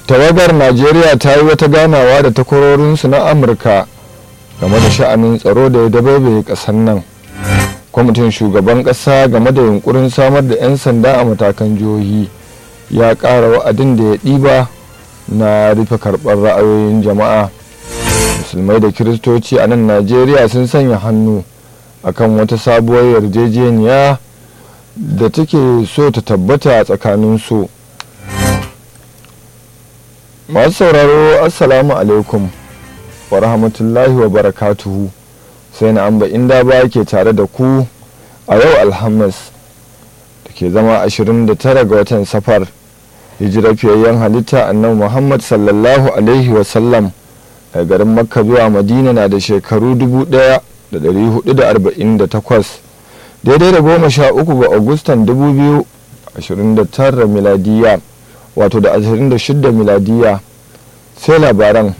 tawagar najeriya ta yi wata ganawa da takwarorinsu na amurka game da sha'anin tsaro da ya dabaibaye ƙasar nan kwamitin shugaban ƙasa game da yunkurin samar da 'yan sanda a matakan jihohi ya ƙara wa'adin da ya ɗiba na rufe karɓar ra'ayoyin jama'a musulmai da kiristoci a nan najeriya sun sanya hannu akan wata sabuwar yarjejeniya da take so ta tabbata a tsakaninsu masu sauraro assalamu alaikum wa rahmatullahi wa barakatuhu sai na amba inda ba ke tare da ku a yau alhamis da ke zama 29 ga watan safar hijirar fiyayyen halitta annabi muhammad sallallahu alaihi wasallam a garin makka zuwa madina na da shekaru 1448 daidai da goma sha uku ga agustan 2029 miladiya wato da 26 miladiya sai labaran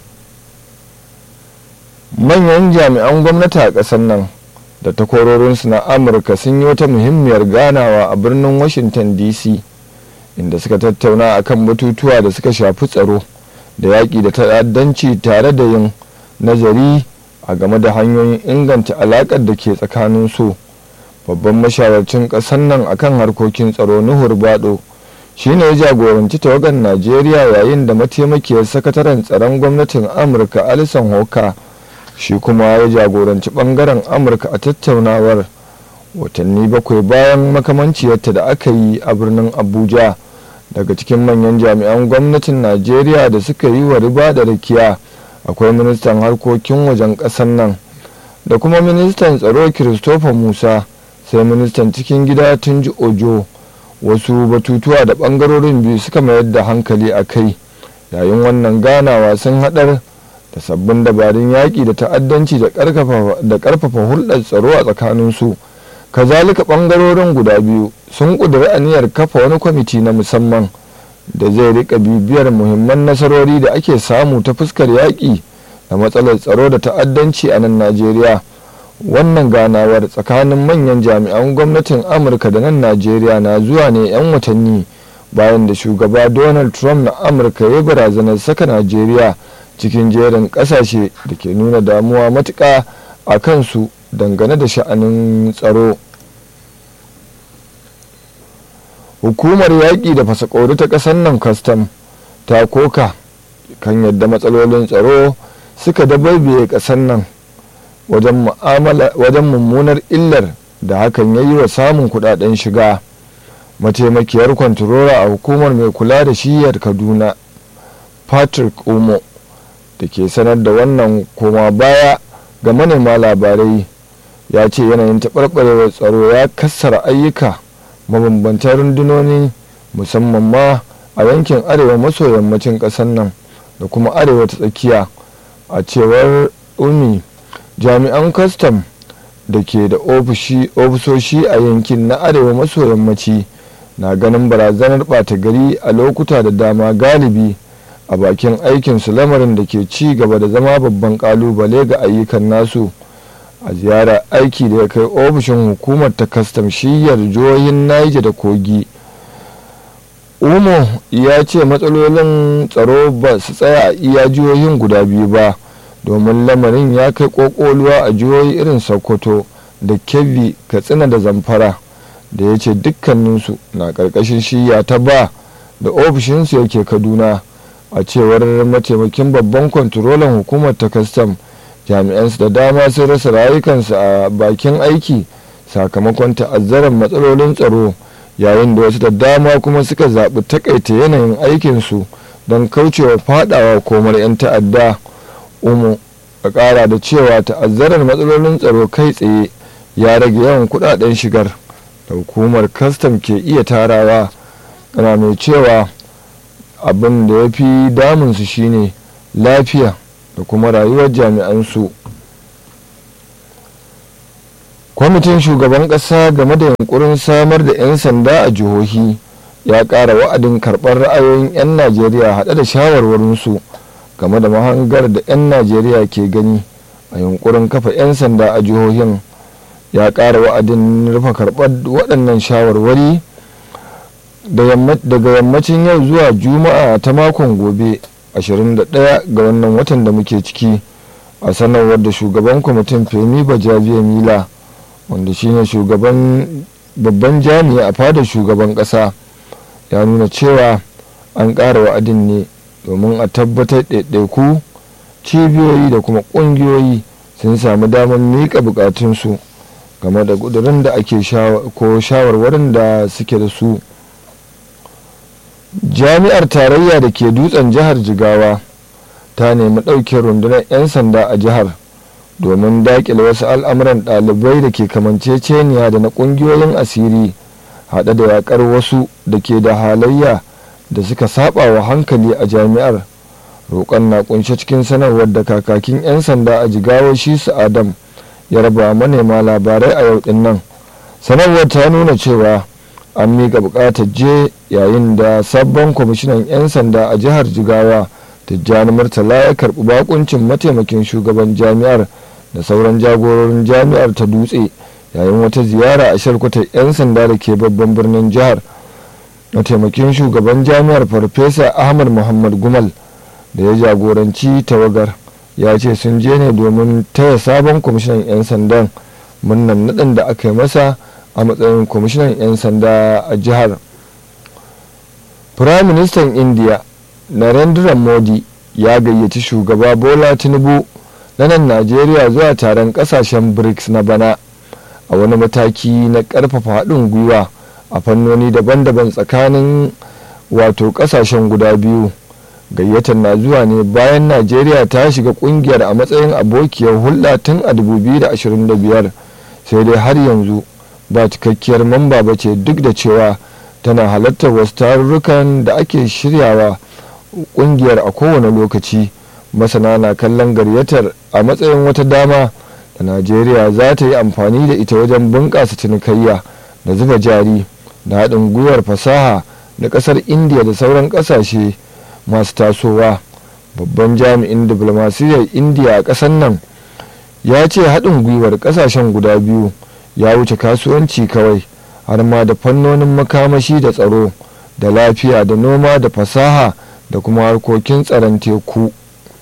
manyan jami'an gwamnati a ƙasar nan da takwarorinsu na amurka sun yi wata muhimmiyar ganawa a birnin washington dc inda suka tattauna akan batutuwa da suka shafi tsaro da yaƙi da ta'addanci tare da yin nazari a game da hanyoyin inganta alaƙar da ke tsakanin su babban mashawarcin ƙasar nan akan harkokin tsaro nuhur bado shine ya jagoranci tawagar najeriya yayin da mataimakiyar sakataren tsaron gwamnatin amurka alison hoka shi kuma ya jagoranci bangaren amurka a tattaunawar watanni bakwai bayan makamanciyarta da aka yi a birnin abuja daga cikin manyan jami'an gwamnatin najeriya da suka yi wa riba da rakiya akwai ministan harkokin wajen ƙasar nan da kuma ministan tsaro christopher musa sai ministan cikin gida tunji ojo wasu batutuwa da bangarorin biyu suka mayar da hankali a kai yayin wannan ganawa sun haɗar da sabbin dabarun yaƙi da ta'addanci da ƙarfafa hulɗar tsaro a tsakaninsu kazalika ɓangarorin guda biyu sun ƙudiri aniyar kafa wani kwamiti na musamman da zai rika bibiyar muhimman nasarori da ake samu ta fuskar yaƙi da matsalar tsaro da ta'addanci a nan najeriya wannan ganawar tsakanin manyan jami'an gwamnatin amurka da nan najeriya na zuwa ne 'yan watanni bayan da shugaba donald trump na amurka ya barazanar saka najeriya cikin jerin kasashe da ke nuna damuwa matuƙa a kansu dangane da sha'anin tsaro hukumar yaƙi da fasakori ta ƙasar nan kwastam ta koka kan yadda matsalolin tsaro suka dabaibaye ƙasar nan wajen mummunar illar da hakan ya yi wa samun kudaden shiga mataimakiyar kwantarora a hukumar mai kula da shiyar kaduna patrick umo da ke sanar da wannan koma baya ga manema labarai ya ce yanayin taɓarɓarewar tsaro ya kassara ayyuka mabambantan rundunoni musamman ma a yankin arewa maso yammacin ƙasar nan da kuma arewa ta tsakiya a cewar umi jami'an kwastam da ke da ofisoshi a yankin na arewa maso yammaci na ganin barazanar ɓata gari a lokuta da dama galibi a bakin aikinsu lamarin da ke ci gaba da zama babban kalubale ga ayyukan nasu a ziyarar aiki da ya kai ofishin hukumar ta kastam shiyar jihohin naija da kogi umo ya ce matsalolin tsaro ba su tsaya a iya jihohin guda biyu ba domin lamarin ya kai kokoluwa a jihohi irin sokoto da kebbi katsina da zamfara da ya ce dukkaninsu na ƙarƙashin shiya ta ba da ofishinsu yake kaduna a cewar mataimakin babban kwantarolan hukumar ta kastam jami'ansu da dama sun rasa rayukansu a bakin aiki sakamakon ta'azzarar matsalolin tsaro yayin da wasu da dama kuma suka zaɓi takaita yanayin aikinsu don kaucewa fadawa komar 'yan ta'adda umu a ƙara da cewa ta'azzarar matsalolin tsaro kai tsaye ya rage yawan kudaden shigar da hukumar kastam ke iya tarawa ana mai cewa abin da ya fi damunsu shine lafiya da kuma rayuwar jami'ansu kwamitin shugaban ƙasa game da yunkurin samar da 'yan sanda a jihohi ya ƙara wa'adin karɓar ra'ayoyin 'yan najeriya haɗe da shawarwarinsu game da mahangar da 'yan najeriya ke gani a yunkurin kafa 'yan sanda a jihohin ya ƙara wa'adin rufe karɓar waɗannan shawarwari daga yammacin yau zuwa juma'a ta makon gobe 21 ga wannan watan da muke ciki a sanarwar da shugaban kwamitin femi bajabiya mila wanda shine shugaban babban jami'i a fadar shugaban kasa ya nuna cewa an ƙara wa'adin ne domin a tabbatar ɗaiɗaiku cibiyoyi da kuma ƙungiyoyi sun samu damar miƙa buƙatunsu game da ƙudurin da ake ko shawarwarin da suke da su jami'ar tarayya da ke dutsen jihar jigawa ta nemi ɗauke rundunar 'yan sanda a jihar domin daƙile wasu al'amuran ɗalibai da ke kamanceceniya da na ƙungiyoyin asiri haɗe da yaƙar wasu da ke da halayya da suka saba wa hankali a jami'ar roƙon na kunshe cikin sanarwar da kakakin 'yan sanda a jigawa shi su adam ya raba manema labarai a yau din nan sanarwar ta nuna cewa an miƙa buƙatar je yayin da sabon kwamishinan 'yan sanda a jihar jigawa tijjani murtala ya karɓi bakuncin mataimakin shugaban jami'ar da sauran jagororin jami'ar ta dutse yayin wata ziyara a shalkwatar 'yan sanda da ke babban birnin jihar mataimakin shugaban jami'ar farfesa ahmad muhammad gumal da ya jagoranci tawagar ya ce sun je ne domin taya sabon kwamishinan 'yan sandan murnan naɗin da aka yi masa a matsayin kwamishinan 'yan sanda a jihar firayim ministan indiya narendra modi ya gayyaci shugaba bola tinubu na nan najeriya zuwa taron kasashen brics na bana a wani mataki na karfafa haɗin gwiwa a fannoni daban-daban tsakanin wato kasashen guda biyu gayyatar na zuwa ne bayan najeriya ta shiga kungiyar a matsayin abokiyar hulɗa tun a 2025 sai dai har yanzu ba cikakkiyar mamba ba ce duk da cewa tana halartar wasu tarurrukan da ake shiryawa kungiyar a kowane lokaci masana na kallon gayyatar a matsayin wata dama da najeriya za ta yi amfani da ita wajen bunƙasa cinikayya da zuba jari da haɗin gwiwar fasaha da ƙasar indiya da sauran ƙasashe masu tasowa babban jami'in diplomasiyyar indiya a ƙasar nan ya ce haɗin gwiwar ƙasashen guda biyu ya wuce kasuwanci kawai har ma da fannonin makamashi da tsaro da lafiya da noma da fasaha da kuma harkokin tsaron teku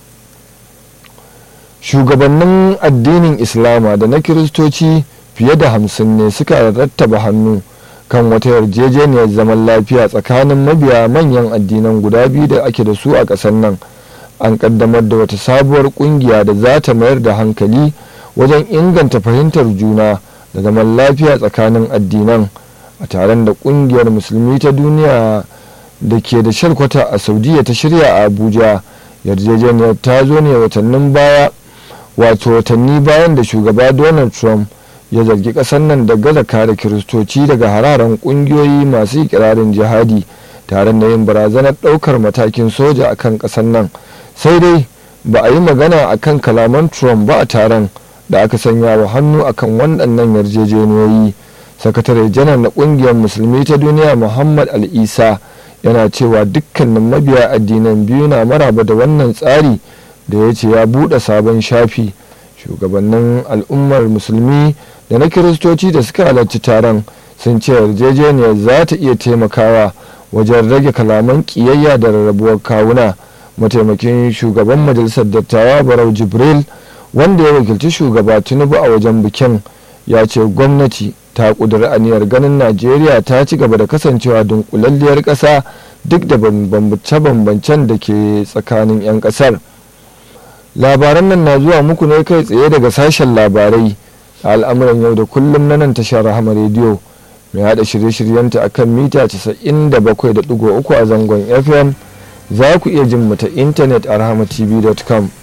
shugabannin addinin islama da na kiristoci fiye da hamsin ne suka rattaba hannu kan wata yarjejeniyar zaman lafiya tsakanin mabiya manyan addinan guda biyu da ake da su a ƙasar nan an ƙaddamar da wata sabuwar ƙungiya da za ta mayar da hankali wajen inganta fahimtar juna da zaman lafiya tsakanin addinan a taron da ƙungiyar musulmi ta duniya da ke da shalkwata a saudiya ta shirya a abuja yarjejeniyar ta zo ne watannin baya wato watanni bayan da shugaba donald trump ya zargi kasar nan da gaza kare kiristoci daga hararen kungiyoyi masu ikirarin jihadi tare da yin barazanar daukar matakin soja a kan kasar nan sai dai ba a yi magana a kan kalaman trump ba a taron da aka sanya wa hannu a kan waɗannan yarjejeniyoyi sakatare janar na ƙungiyar musulmi ta duniya muhammad al-isa yana cewa dukkanin mabiya addinan biyu na maraba da wannan tsari da ya ce ya buɗe sabon shafi shugabannin al'ummar musulmi da na kiristoci da suka halarci taron sun ce yarjejeniyar za ta iya taimakawa wajen rage kalaman ƙiyayya da rarrabuwar kawuna mataimakin shugaban majalisar dattawa barau jibril wanda ya wakilci shugaba tinubu a wajen bikin ya ce gwamnati ta ƙudiri aniyar ganin najeriya ta ci gaba da kasancewa dunkulalliyar ƙasa duk da bambance-bambancen da ke tsakanin 'yan ƙasar labaran nan na zuwa muku ne kai tsaye daga sashen labarai a al'amuran yau da kullum na nan tashar rahama rediyo mai hada shirye-shiryenta a kan mita 97.3 a zangon fm za ku iya jin mu ta intanet a rahamatv.com